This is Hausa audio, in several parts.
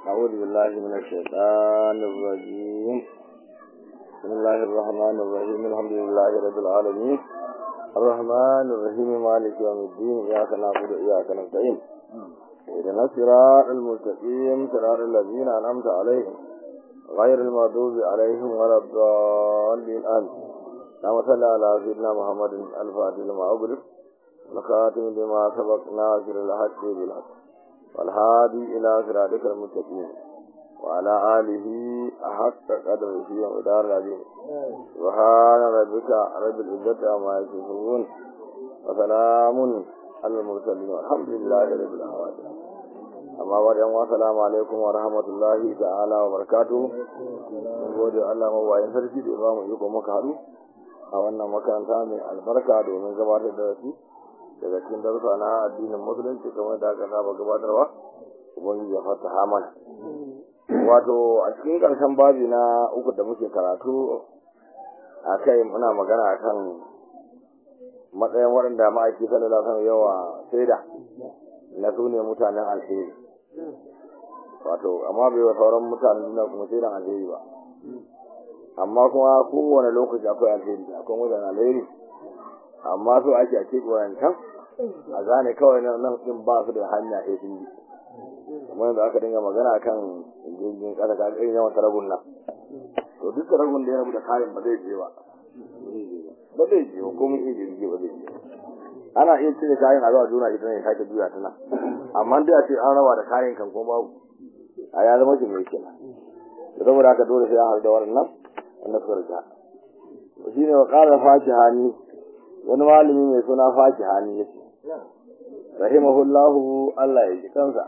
أعوذ بالله من الشيطان الرجيم بسم الله الرحمن الرحيم الحمد لله رب العالمين الرحمن الرحيم مالك يوم الدين إياك نعبد وإياك نستعين اهدنا الصراط المستقيم صراط الذين أنعمت عليهم غير المغضوب عليهم ولا الضالين آمين اللهم صل على سيدنا محمد الفاتح لما أغلق الخاتم لما سبق ناصر الحق بالحق والهادي إلى صراطك المستقيم وعلى آله أحق قدره ومدار العظيم سبحان ربك رب العزة عما يصفون وسلام على المرسلين والحمد لله رب العالمين amma ba da yanwa salamu alaikum wa rahmatullahi ta'ala wa barakatuhu mun gode Allah mabayin sarki da ba mu iko muka haɗu a wannan makaranta mai albarka domin gabatar da su daga cikin darussa na addinin musulunci kamar da aka saba gabatarwa ubangiji ya fata mana wato a cikin ƙarshen babi na uku da muke karatu a kai muna magana kan matsayin waɗanda ma'aiki sallallahu alaihi yawa saida na su ne mutanen alheri wato amma bai wa sauran mutanen duniya kuma saidan alheri ba amma kuma kowane lokaci akwai alheri akwai mutanen alheri amma so ake a cikin wayancan a gane kawai nan din ba su da hanya sai sun yi kuma yanzu aka dinga magana kan jirgin kasa ka irin yawan taragun nan to duk taragun da ya rabu da kayan ba zai je ba ba zai je ba komai iya jirgi ba zai je ana iya cire kayan a zuwa juna ita ne sake juya ta nan amma dai a ce an raba da kayan kan kuma babu a ya zama shi mai kenan saboda haka dole sai an haɗu da waɗannan wanda suka rika shi ne wa ƙara faki hani wani malami mai suna faki hani ya ce rahimahullahu Allah ya ji kansa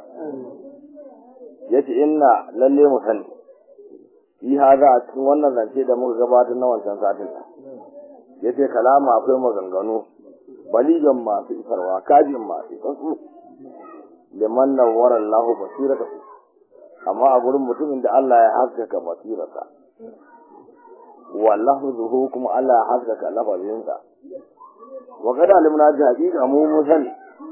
ya ce inna lalle mu sani yi haza a cikin wannan zance da muka gabatar na wancan satin ya ce kalama akwai maganganu baligan masu isarwa kajin masu isarsu liman nawwara Allah basirata amma a gurin mutumin da Allah ya haskaka basirarsa wallahu zuhu kuma Allah ya haskaka lafazinsa wa kada alimna ji haƙiƙa mu mun sani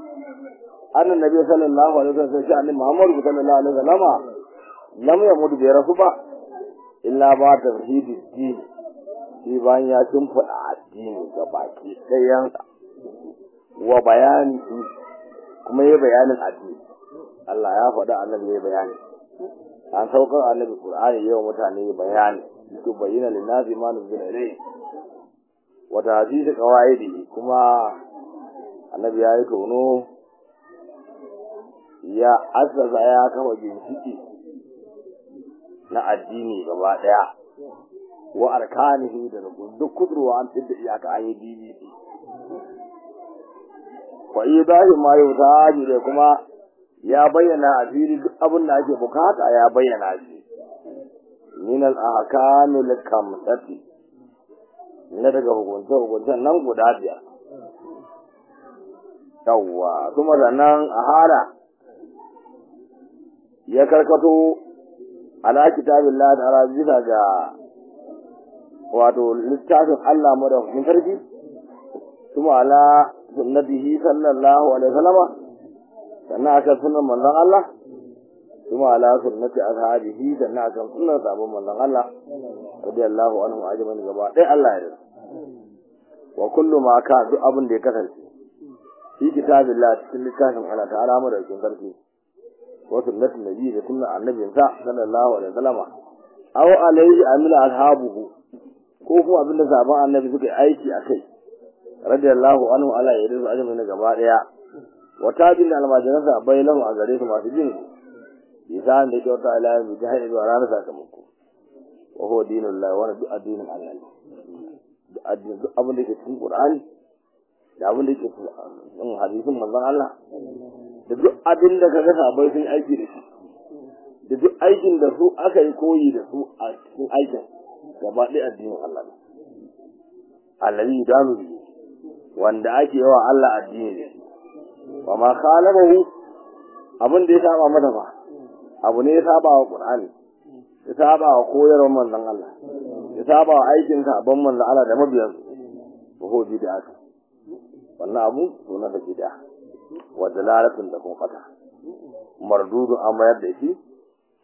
annan nabi sallallahu alaihi wasallam sai annabi Muhammad sallallahu alaihi wasallam lam yamut bi rasu ba illa ba tauhidi din shi bayan ya tumfada addini ga baki ɗayansa wa bayani kuma ya bayanin addini Allah ya faɗa annabi ya bayani an saukar annabi Qur'ani yau mutane bayani su bayyana linnazi ma nuzila ilayhi wa tahdid qawaidi kuma annabi ya yi tono ya azzaza ya kafa ginshiki na addini gaba daya wa arkanihi da duk kudurwa an tidda iyaka an yi DBC wa idahi ma yutaji da kuma ya bayyana a fili duk abin da ake bukata ya bayyana shi min al-ahkamil kamsati na daga hukunce hukuncen nan guda biyar yawwa kuma sannan a hala ya karkato ala kitabillah ta'ala bisa ga wato littafin Allah madaukakin sarki kuma ala sunnatihi sallallahu alaihi wasallama sannan aka sunan manzon Allah kuma ala sunnati ashabihi sannan aka sunan sabon manzon Allah radiyallahu anhu ajman gaba dai Allah ya wa kullu ma ka duk abin da ya kasance fi kitabillah cikin littafin Allah ta'ala madaukakin sarki wa sunnatin nabi da sunnan annabin sa sallallahu alaihi wasallama aw alaihi amila ashabuhu ko kuma abin da sabon annabi suka yi aiki akai radiyallahu anhu ala ya rizu ajami na gaba daya wa tajin da almajiransa bai lahu a gare su masu jin isa da kyauta ala ya miji haɗe zuwa ranar sakamako wa huwa dinul lahi wani duk addinin Allah ne duk addinin duk abin da ke cikin Qur'ani da abin da ke cikin hadisin manzon Allah da duk abin da kaga sabai sun aiki da shi da duk aikin da su aka yi koyi da su a cikin aikin gaba ɗaya addinin Allah ne allazi danu bihi wanda ake yawa Allah addini ne wa ma khalabahu abin da ya saba mata ba abu ne ya saba wa Qur'ani ya saba wa koyarwar manzon Allah ya saba wa aikin sabon manzon Allah da mabiyan su ko bid'a wannan abu to na da bid'a wa dalalatun da kuma fata mardudu an mayar da shi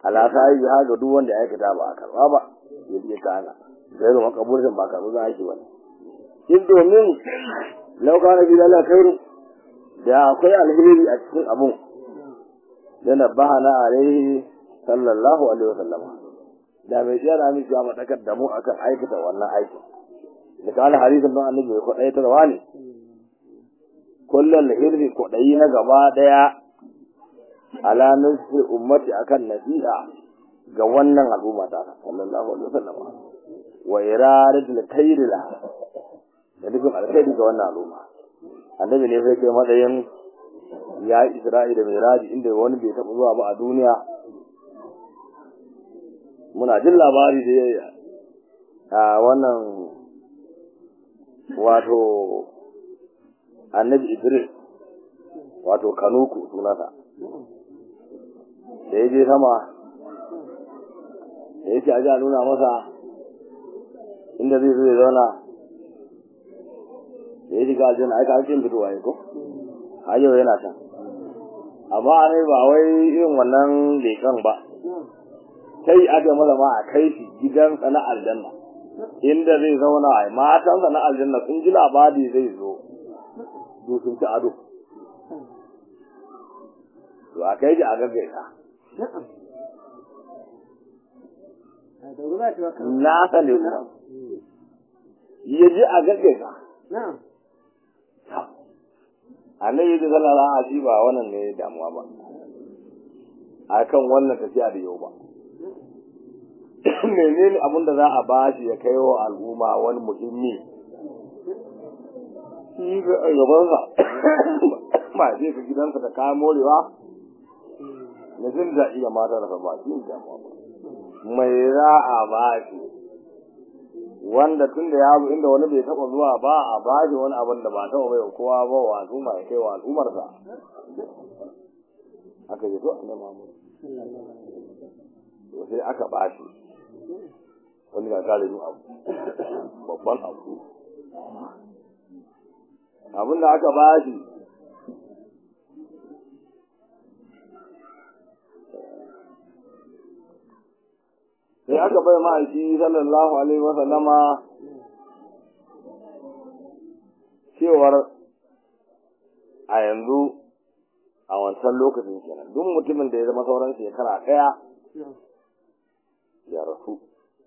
ala sai ya ga duk wanda ya aikata ba a karba ba ya je kana gairu makaburin ba karbu za a shi wani in domin lauka na bi lalata kairu da akwai alheri a cikin abun da na bahana alaihi sallallahu alaihi wasallam da mai shi yana miki amma dakar da mu akan aikata wannan aikin da kana hadisin don annabi ya kwadai tarwa ne kullal hirri kwadai na gaba daya ala nasi ummati akan nasiha ga wannan al'umma ta sallallahu alaihi wasallam wa iradatul khairi la da nufin alkhairi ga wannan al'umma annabi ne sai kai matsayin ya isra'i da miraji inda wani bai taɓa zuwa ba a duniya muna jin labari da ya a wannan wato annabi idris wato kanuku sunansa da ya je sama da ya ce a ji a nuna masa inda zai zo ya zauna da ya shiga aljanna aika hakin fitowa ya ko har yau yana can amma a ne ba wai irin wannan leƙen ba sai aka masa ma a kai shi gidansa na aljanna inda zai zauna a matansa na aljanna sun ji labari zai zo su sun ci ado to a kai shi a gaggaita na sani kuma ya ji a gaggaita annabi da sallallahu alaihi ba wannan ne damuwa ba akan wannan tafiya da yau ba menene abin da za a ba shi ya kai wa al'umma wani muhimmi shi ga gabansa ma je ka gidansa da kayan morewa na jin daɗi ga mata da ba shi damuwa ba mai za a ba shi wanda tun da ya zo inda wani bai taɓa zuwa ba a ba shi wani abin da ba taɓa bai kowa ba wa al'umma ya kai wa al'ummarsa aka yi to annabi Muhammad to sai aka ba shi wani ga kare mu abu babban abu abin da aka ba shi sai aka bai ma'aiki sallallahu alaihi wa sallama cewar a yanzu a wancan lokacin kenan duk mutumin da ya zama sauran shekara ɗaya ya rasu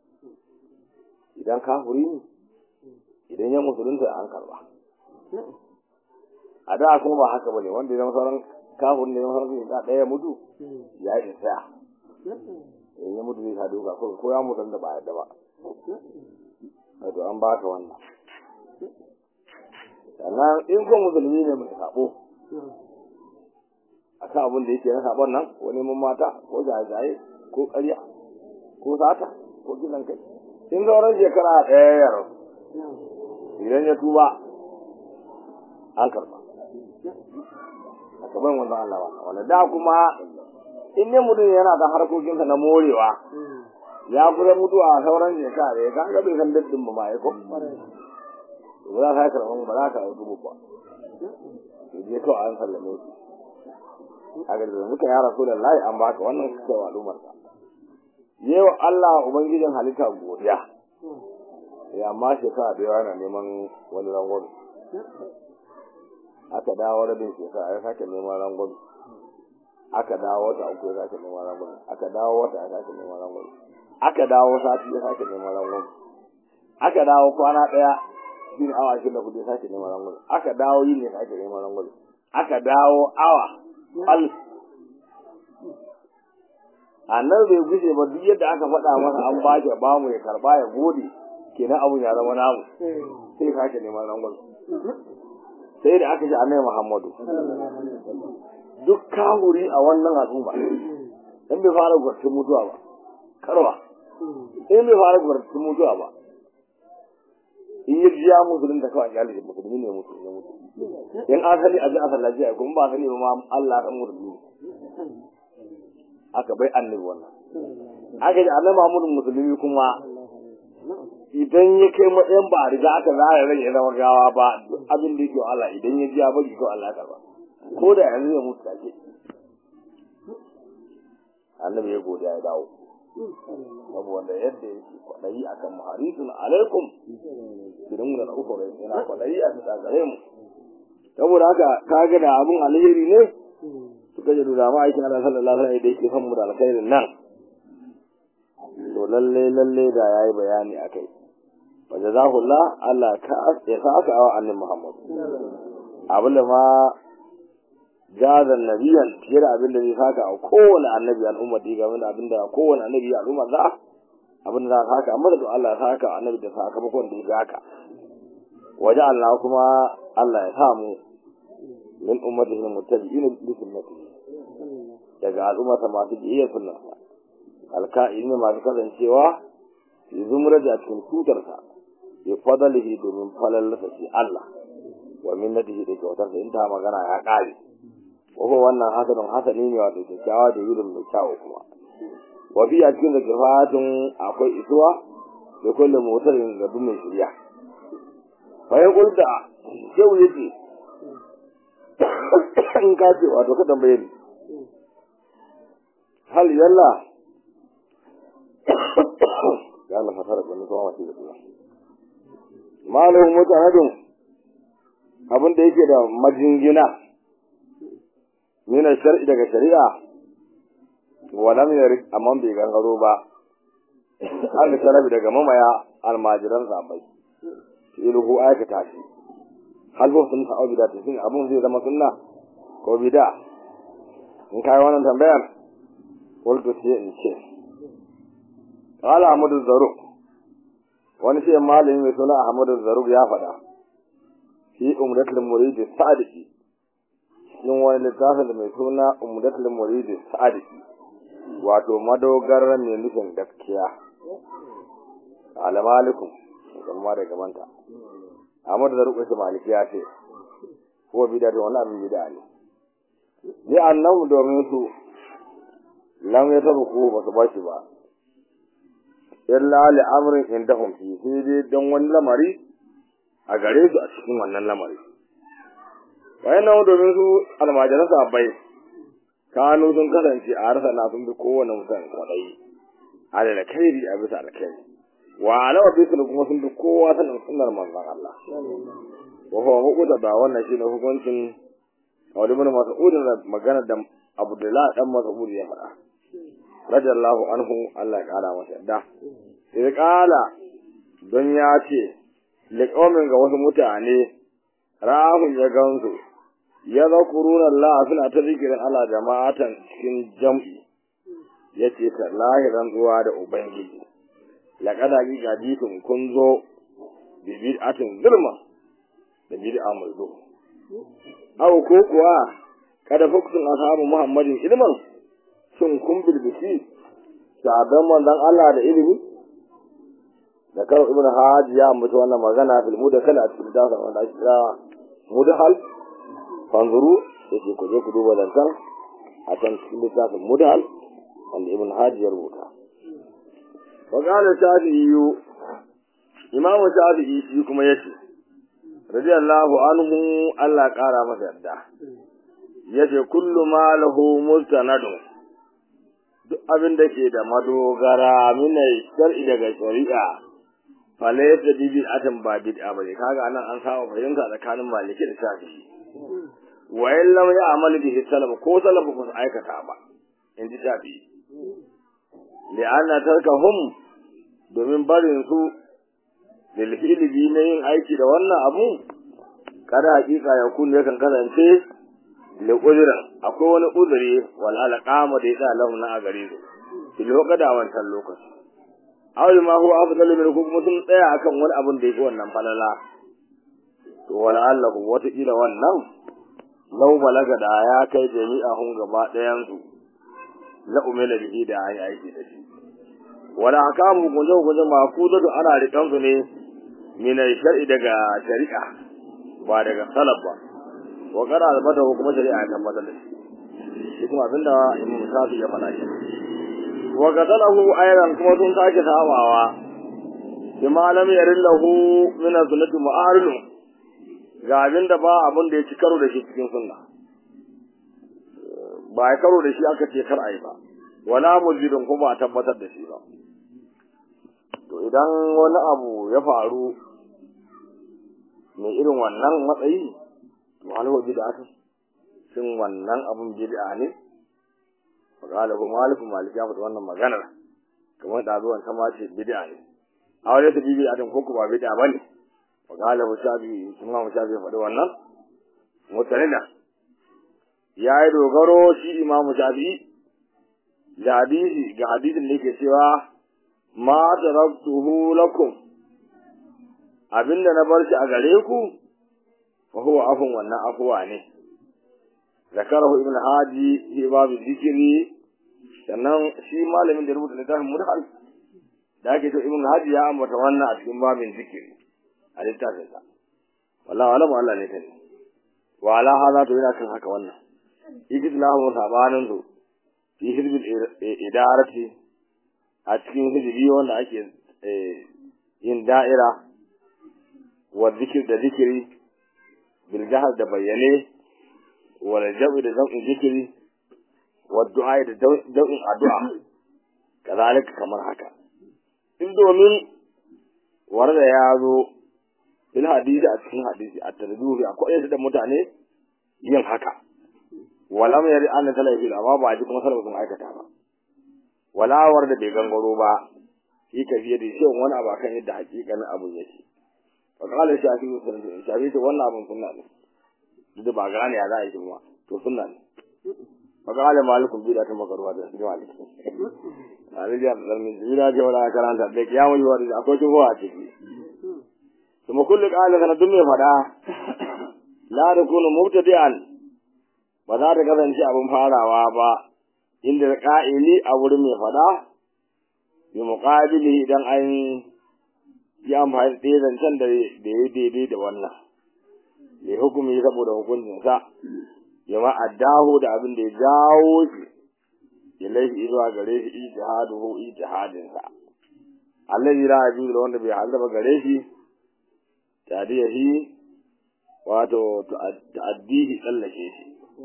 idan kafuri ne idan ya musulunta an karba a da kuma ba haka bane wanda ya zama sauran kafuri ne ya zama sauran shekara ɗaya mutu ya yi tsaya in ya mutu zai sa duka ko ko ya mutu da ba yadda ba wato an baka wannan sannan in ko musulmi ne mai sabo a kan abin da yake na sabon nan ko neman mata ko jaye-jaye ko ƙarya ko sata ko kisan kai in sauran shekara ɗaya ya rasu idan ya tuba an karba a kaban wannan Allah wanda da kuma in ne mutum yana da harkokinsa na morewa ya kusa mutuwa a sauran shekara ya kan ga bai san daddin ba ma ya ko ba za ka yi karɓar ba za ka yi dubu ba ya je kawai an sallame shi a ga da muka ya rasu da layi an baka wannan suka yi al'ummar ka yewa Allah ubangijin halitta godiya ya amma shekara da yawa yana neman wani rangwame aka dawo rabin shekara ya sake neman rangwame aka dawo wata uku ya sake neman rangwame aka dawo wata ya sake neman rangwame aka dawo sati ya sake neman rangwame aka dawo kwana ɗaya shi ne awa ashirin da kudu ya sake neman rangwame aka dawo yin ya sake neman rangwame aka dawo awa al annan bai guje ba duk yadda aka faɗa masa an ba shi ba mu ya karba ya gode kenan abun ya zama namu sai sake neman rangwame sai da aka ji annabi Muhammadu duk kahuri a wannan al'umma in bai fara gwartin mutuwa ba karwa in bai fara gwartin mutuwa ba in yi jiya musulun da kawai iyalin musulmi ne mutu ya mutu in an sani a ji asal lafiya kuma ba sani ba ma Allah kan musulmi aka bai annabi wannan aka ji annabi Muhammadu musulmi kuma idan ya kai matsayin ba a riga aka zara rai ya zama gawa ba abin da yake Allah idan ya ji ya bari ko Allah karba ko da yanzu ya mutu take a annabi ya godiya ya dawo saboda yadda yake kwaɗayi akan muharisun alaikum kirin da uku yana kwaɗayi a bisa gare mu saboda haka ka ga da abun alheri ne suka ji da ma aikin Allah sallallahu alaihi wasallam da yake son mu da alkhairin nan to lalle lalle da yayi bayani akai wa jazahullah Allah ka ya saka wa annabi Muhammad abin da ma jazan nabiyan fiye da abin da zai saka a kowane annabi al'umma da game da abin da kowane annabi al'umma za abin da za ka saka amma da Allah ya saka annabi da sakamakon da ya haka waje Allah kuma Allah ya samu min ummatihi muttabi'in bi sunnatihi daga al'ummata masu biyayya sunnarsa alka'in ne masu kasancewa fi zumra da cikin tutarsa bi fadalihi domin falalasa shi Allah wa minnatihi da kyautarsa in ta magana ya kare ko wannan hasanin hasani ne wato kyakkyawa da yurin mai kyawu kuma wa fi a cikin zakifatun akwai isuwa da kullum motarin gabi mai shirya bayan kulta yau yace in ka ce wato ka tambaye ni hal yalla ya Allah fasara ko ni kuma wace da Allah malahu mutanadun abin da yake da majingina mina shar'i daga shari'a walam yarik amma bai gangaro ba an sharabi daga mamaya almajiran sabai ilhu aikata shi hal ba sun ta'au bida ta shin abun zai zama sunna ko bida in kai wannan tambayar qultu sai in ce qala ahmadu zaruk wani sai malami mai suna ahmadu zaruk ya faɗa fi umratul murid sadiqi cikin wani littafin da mai suna umratul murid sadiqi wato madogarar mai nufin gaskiya alamalikum kuma da gamanta Ahmad da rubuta maliki ya ce ko bid'a da wannan abin bid'a ne ni annahu domin su lam ya tabu ko ba su bashi ba illa li amrin indahum fi sai dai dan wani lamari a gare su a cikin wannan lamari bayan nan domin su almajiran sahabbai kanu sun kasance a harsa na sun bi kowane mutum kwaɗayi a da alkhairi a bisa alkhairi wa alawa bi kuma sun bi kowa sanin sunnar manzon Allah wa huwa muqta da wannan shine hukuncin Abu Ibn Mas'ud da magana da Abdullah dan Mas'ud ya faɗa radiyallahu anhu Allah ya kara masa yadda sai kala don ya ce liqaumin ga wasu mutane rahun ya gansu ya zakuruna Allah suna ta zikirin Allah jama'atan cikin jam'i yace ta lahiran zuwa da ubangiji laqad haqiqa jitum kun zo bi bid'atin zulma da bid'a mai zo aw ko kuwa kada fuktun ashabu muhammadin ilman shin kun bilbisi sahabban manzon Allah da ilimi da karo ibn haji ya ambata wannan magana fil mudakala a cikin dasa wanda ake kira mudahal fanzuru yake ku je ku duba lantan a can cikin littafin mudahal wanda ibn haji ya rubuta wa qala shafi'i imamu shafi'i shi kuma yace radiyallahu anhu Allah kara masa yarda yace kullu ma lahu mustanadun duk abin da ke da madogara mina shar'i daga shari'a falaysa bi bid'atin ba bid'a bane kaga anan an samu fahimta tsakanin maliki da shafi'i wa in lam ya'mal bihi salaf ko salaf ba su aikata ba in ji shafi'i li'anna tarkahum domin barin su lil fi'li na yin aiki da wannan abu kada hakika ya kun yakan kasance da uzurin akwai wani uzuri wal alqama da ya lahum na a gare su fil waqada wancan lokaci aw ma huwa afdalu min kuma sun tsaya akan wani abun da yake wannan falala to wala allahu wata kila wannan law balaga da ya kai jami'a hun gaba ɗayan su la umila bihi da ayi aiki da shi wala akamu guje guje mafudatu ana rikan su ne min shar'i daga shari'a ba daga salaf ba wa qara albata kuma shari'a ta tabbatar da shi shi kuma abinda imam safi ya faɗa shi wa qadalahu ayran kuma sun sake sawawa bima lam yarin lahu min sunnati mu'aridu ga abinda ba abin da ya ci karo da shi cikin sunna ba ya karo da shi aka ce kar ayi ba wala mulbidin kuma a tabbatar da shi ba to idan wani abu ya faru mai irin wannan matsayi to alwa bid'a shin wannan abun bid'a ne faqala hu malik malik ya faɗi wannan maganar kamar da zuwan ta mace bid'a ne a wani ta bid'a din ko ba bid'a bane faqala hu shabi kuma mu shabi faɗi wannan mutanida ya yi dogaro shi imamu shafi'i da hadisi ga hadisin da yake cewa ma taraktuhu lakum abinda na bar shi a gare ku fa huwa afun wannan afuwa ne zakarahu ibn haji fi babu zikiri sannan shi malamin da rubuta littafin mudhal da ake to ibn haji ya ambata wannan a cikin babin zikiri a littafin sa wallahi wala Allah ne kai wa ala hada to yana kan haka wannan ikidlahu sabanin su fi hizbil idarati a cikin hizbi wanda ake yin da'ira wa zikir da zikiri bil jahar da bayyane wa jabi da zau'in zikiri wa du'a da dau'in addu'a kazalika kamar haka in domin warda ya zo bil hadisi a cikin hadisi a tarbiyyar akwai da mutane yin haka walam yari an talafi amma ba ji kuma sallallahu sun aikata ba walawar da bai gangaro ba shi ka fiye da shi wani abu kan yadda hakikanin abun yake fa qala shafi sun shafi to wannan abun sunna ne duk ba gane ya za a yi kuma to sunna ne fa qala malikum bi da ta makarwa da shi malik ali da dalmin jira ce wala karanta da kiyamu yi wani akwai tuho a ciki kuma kullu qala kana dun me fada la takunu mubtadi'an ba za ta kasance abin farawa ba inda ƙa'ili a wurin mai faɗa bi muƙabili idan an yi amfani da ɗaya zancen da ya daidai da wannan ya hukumi saboda hukuncinsa ya ma'addahu da abin da ya jawo shi ya laifi zuwa gare shi ijtihaduhu ijtihadinsa allazi la yajuzu da wanda bai halaba gare shi tadiyahi wato ta'addihi tsallake shi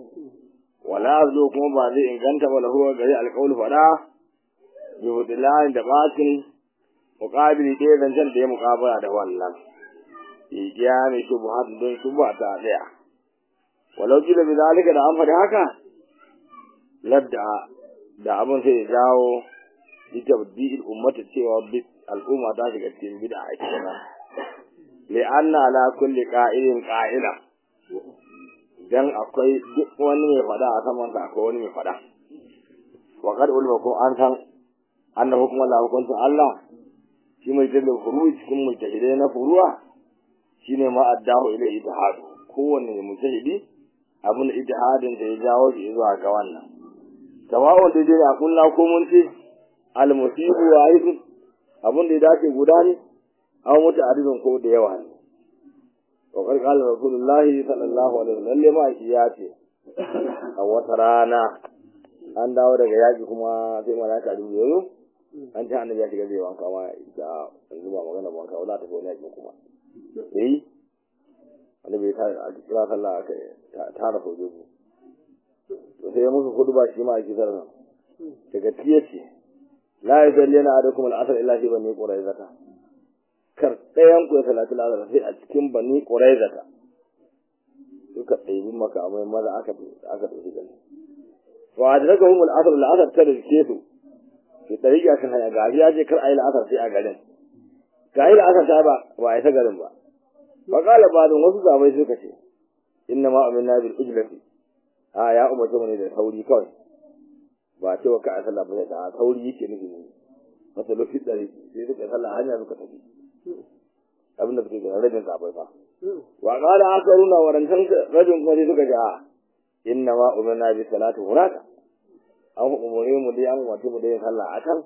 wala zo kuma ba zai inganta ba lahu gari alƙawli fada bi hudilan da batin muqabili ɗaya zancen da ya muqabala da wannan igiya ne shubuhat don shubha ta daya walau kila bi zalika da an faɗi haka ladda da abin sai ya jawo litabdi'il ummata cewa bi al'umma ta shiga cikin bid'a kenan li'anna ala kulli qa'ilin qa'ila dan akwai duk wani mai fada a saman sa akwai wani mai fada wa qad ulma ko an san anna hukuma la hukunta Allah shi mai dalil furu'i cikin mujtahide na furu'a shine ma addahu ila ijtihad kowanne mujtahidi abin ijtihadin da ya jawo shi zuwa ga wannan tawawun da dai a kullu ko mun ce al musibu wa aibu abin da ya dace guda ne aw mutu adadin ko da yawa ne wakar kala rasulullahi sallallahu alaihi wasallam lalle ma shi ya ce a wata rana an dawo daga yaki kuma sai malaka dubu yoyo an ta annabi ya shiga zai wanka ma da yanzu ba magana ba wanka wala ta ko yaki kuma eh annabi ta a kira sallah aka ta da sojoji to sai musu hudu ba shi ma a kisar nan daga tiyace la yasallina adakum al-asr illa fi bani quraizata kar ɗayan ku ya salatu lazara sai a cikin bani ƙuraizata suka ɗaibi makamai maza aka aka ɗauki gani wa adraka humul asr al asr ta rike su fi tariqa kan hanya gashi ya ce kar ayi al sai a garin ga yi al ta ba ba a yi ta garin ba fa qala ba'dun wasu zabai suka ce inna ma aminna bil ujlati a ya umarce mu ne da sauri kawai ba ce wa ka a sallah ba ta sauri yake nufi ne masa lokaci ɗari sai suka sallah hanya suka tafi abinda suke gina rajin zabai fa wa qala akaruna warantan rajin kuma sai suka ga inna ma umirna bi salati hunaka an umure mu dai an wato mu dai sallah a can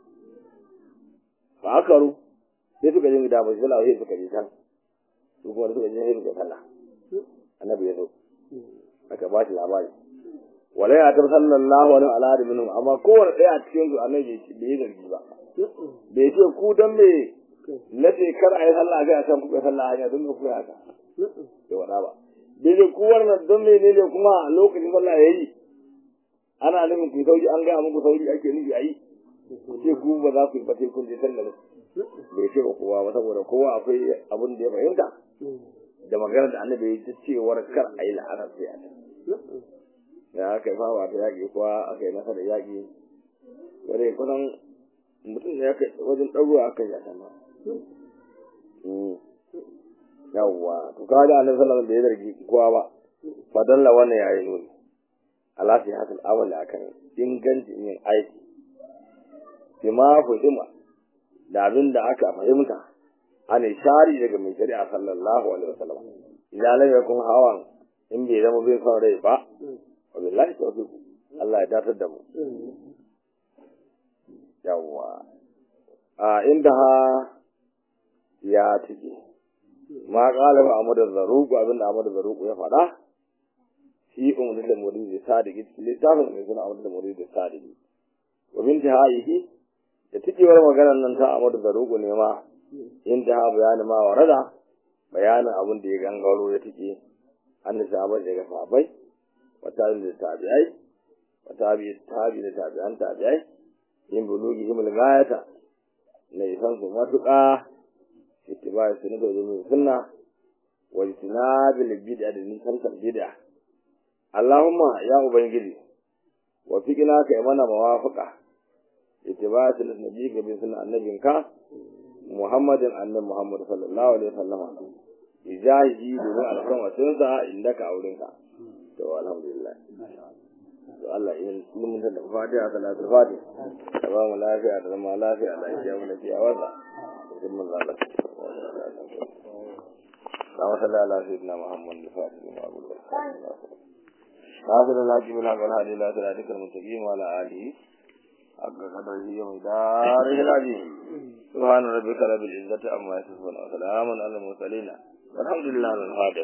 fa akaru sai suka je da mai sallah sai suka je can su kuma suka je sai suka sallah annabi ya zo aka ba shi labari wala ya tar sallallahu alaihi wa alihi minhum amma kowanne daya a cikin su annabi bai yi zargi ba bai ce ku dan me na ce kar a yi sallah ga san kuka sallah hanya don ku haka bai wada ba bai ce ku wannan don me ne kuma lokacin sallah yayi ana nufin ku sauri an gaya muku sauri ake nufi a yi ce ku ba za ku yi ba sai kun je sallar bai ce ba kowa ba saboda kowa akwai abin da ya fahimta da magana da annabi ya cewar kar a yi la'anar sai a ta da aka yi fawa ta yaƙi kuwa aka yi nasarar yaƙi wadda kusan mutum ne ya kai wajen ɗaruwa aka yi a ma yawwa to ka da annabi sallallahu alaihi wasallam da ya zargi kowa ba fadalla wannan yayi nuni ala fi hadal amal akan ingancin yin aiki bima fahima da abin da aka fahimta an shari daga mai shari'a sallallahu alaihi wasallam idan lam yakun hawan in bai zama bai son rai ba wa billahi tawfiq Allah ya datar da mu yawwa a inda ha ya tike ma qala ba amadu zaruq abin da amadu zaruq ya faɗa shi umar da murid da sadiki littafin mai suna amadu da murid da sadiki wa binti haihi da tikewar maganar nan ta amadu zaruq ne ma inda ha bayani ma warada bayanin abin da ya gangaro ya tike an sahabai daga sahabai wa tabi da tabi'ai wa tabi tabi da tabi'an tabi'ai yin bulugi himul gayata na isan su matuƙa ittiba sunna da zuwa sunna wa itinabil bid'a da nisantar bid'a Allahumma ya ubangiji wa fiqina kai mana mawafaqa ittiba sunna nabi ga bin sunna annabinka Muhammadin annabi Muhammad sallallahu alaihi wasallam ijahi domin alkan wasunsa indaka aurinka to alhamdulillah to Allah in mun da fatiha salatu fatiha da ba mu lafiya da zama lafiya da ya mu lafiya wanda in mun zalla اللهم صل على سيدنا محمد الفاتح لما أقول لك ناصر الله من حق الهادي لا صراطك المستقيم وعلى آله حق قدره ومداره العظيم سبحان ربك رب العزة عما يصفون وسلام على المرسلين والحمد لله على الهادي